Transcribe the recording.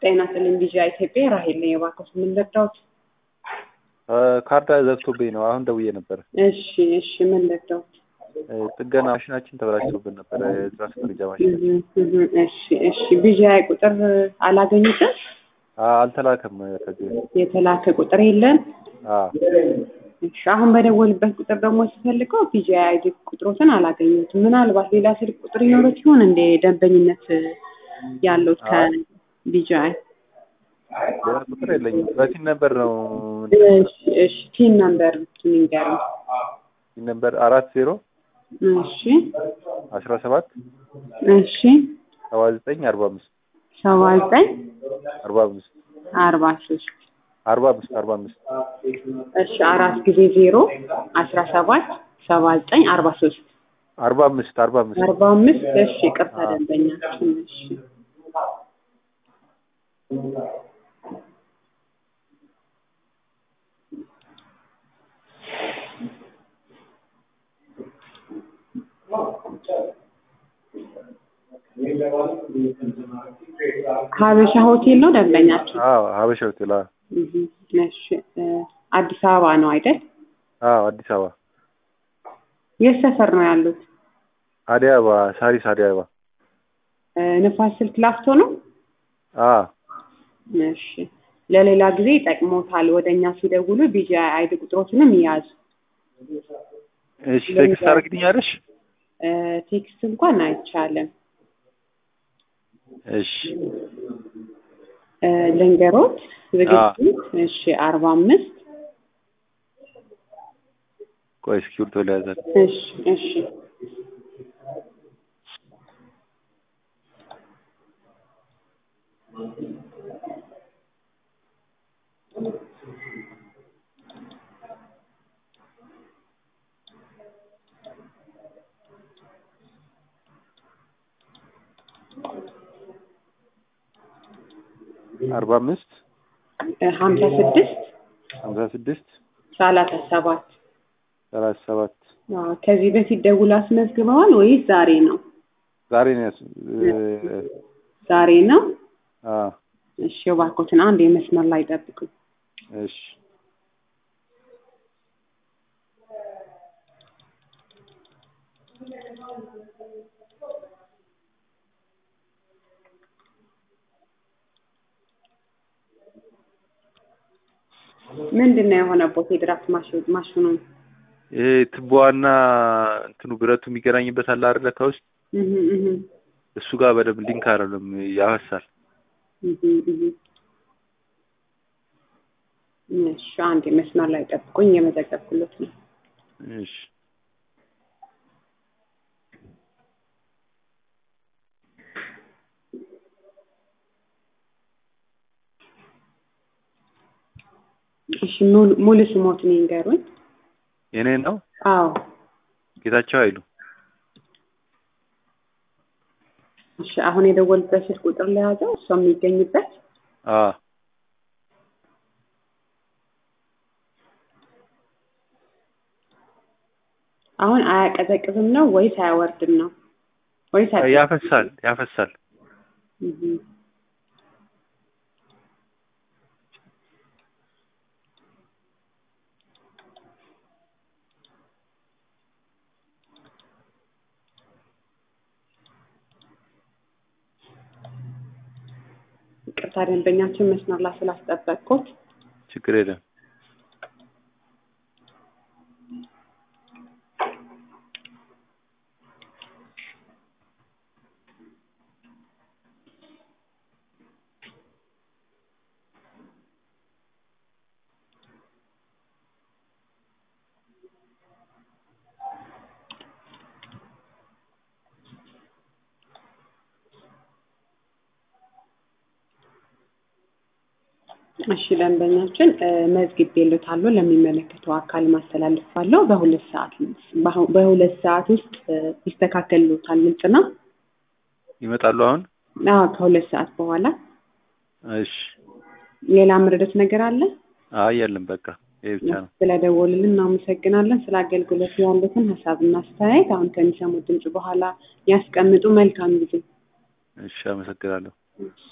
ጤና ይስጥልኝ ቪዥያ ኢትዮጵያ ራሄል ነኝ። እባክዎት ምን ልርዳዎት? ካርዳ ዘግቶብኝ ነው። አሁን ደውዬ ነበር። እሺ እሺ ምን ልርዳዎት? ጥገና ማሽናችን ተበላሽቶብን ነበር። የትራስ መግጃ ማሽን እህ እህ እሺ እሺ ቪዥያ ቁጥር አላገኙትም? አልተላከም። ከዚህ የተላከ ቁጥር የለም? አዎ እሺ አሁን በደወልበት ቁጥር ደግሞ ሲፈልገው ቪዥያ አይዲ ቁጥሮትን አላገኙትም። ምናልባት ሌላ ስልክ ቁጥር ይኖሩት ይሆን እንደ ደንበኝነት ያለውት ከቪዥያ ሌላ ቁጥር የለኝም። በሲን ነበር ነው እሺ እሺ ቲን ነምበር ንገሩኝ። ሲን ነበር አራት ዜሮ እሺ አስራ ሰባት እሺ ሰባ ዘጠኝ አርባ አምስት ሰባ ዘጠኝ አርባ አምስት አርባ ሶስት አርባ አምስት አርባ አምስት እሺ አራት ጊዜ ዜሮ አስራ ሰባት ሰባ ዘጠኝ አርባ ሶስት አርባ አምስት አርባ አምስት አርባ አምስት እሺ ቅርታ ደንበኛችን እሺ ሀበሻ ሆቴል ነው ደንበኛችን? አዎ ሀበሻ ሆቴል። አዎ እህ እሺ አዲስ አበባ ነው አይደል? አዎ አዲስ አበባ የት ሰፈር ነው ያሉት? አዲስ አበባ ሳሪስ አዲስ አበባ። ንፋስ ስልክ ላፍቶ ነው? አዎ እሺ ለሌላ ጊዜ ይጠቅሞታል። ወደ እኛ ሲደውሉ ቢጂ አይዲ ቁጥሮችንም ይያዙ። እሺ ቴክስት ታደርግልኛለሽ? ቴክስት እንኳን አይቻልም። እሺ ልንገሮት ዝግጅት እሺ አርባ አምስት ቆይ እስክሪብቶ ሊያዘል እሺ እሺ አርባ አምስት ሀምሳ ስድስት ሀምሳ ስድስት ሰላሳ ሰባት ሰላሳ ሰባት አዎ፣ ከዚህ በፊት ደውላ አስመዝግበዋል ወይስ ዛሬ ነው? ዛሬ ነው ያስ ዛሬ ነው። አዎ እሺ እባክዎትን አንድ የመስመር ላይ ጠብቁኝ። እሺ ምንድን ነው የሆነበት የድራፍት ማሽኑ? ይሄ ትቦዋና እንትኑ ብረቱ የሚገናኝበት አለ አይደለ? ከውስጥ እህ እህ እሱ ጋር በደንብ ሊንክ አይደለም፣ ያፈሳል። እህ እህ እሺ አንድ መስመር ላይ ጠብቁኝ፣ እየመዘገብኩለት ነው። እሺ እሺ ሙሉ ሙሉ ስሞትን ይንገሩኝ። የኔ ነው አዎ ጌታቸው አይሉ እሺ አሁን የደወልበት ስልክ ቁጥር ለያዘው እሷ የሚገኝበት አዎ አሁን አያቀዘቅዝም ነው ወይስ አያወርድም ነው ወይስ አያ- ያፈሳል ያፈሳል። እህ ይቅርታ ደንበኛችን መስመር ላይ ስላስጠበቅኩት ችግር የለም። እሺ ደንበኛችን መዝግቤልዎታለሁ ለሚመለከተው አካል ማስተላልፋለሁ። በሁለት ሰዓት በሁ- በሁለት ሰዓት ውስጥ ይስተካከልልዎታል። ግልጽ ነው? ይመጣሉ አሁን? አዎ ከሁለት ሰዓት በኋላ። እሺ ሌላ ምርደት ነገር አለ? አይ የለም በቃ ይሄ ብቻ ነው። ስለደወሉልን እናመሰግናለን። ስለ አገልግሎት ያሉትን ሀሳብና አስተያየት አሁን ከሚሰሙት ድምጽ በኋላ ያስቀምጡ። መልካም ጊዜ። እሺ አመሰግናለሁ።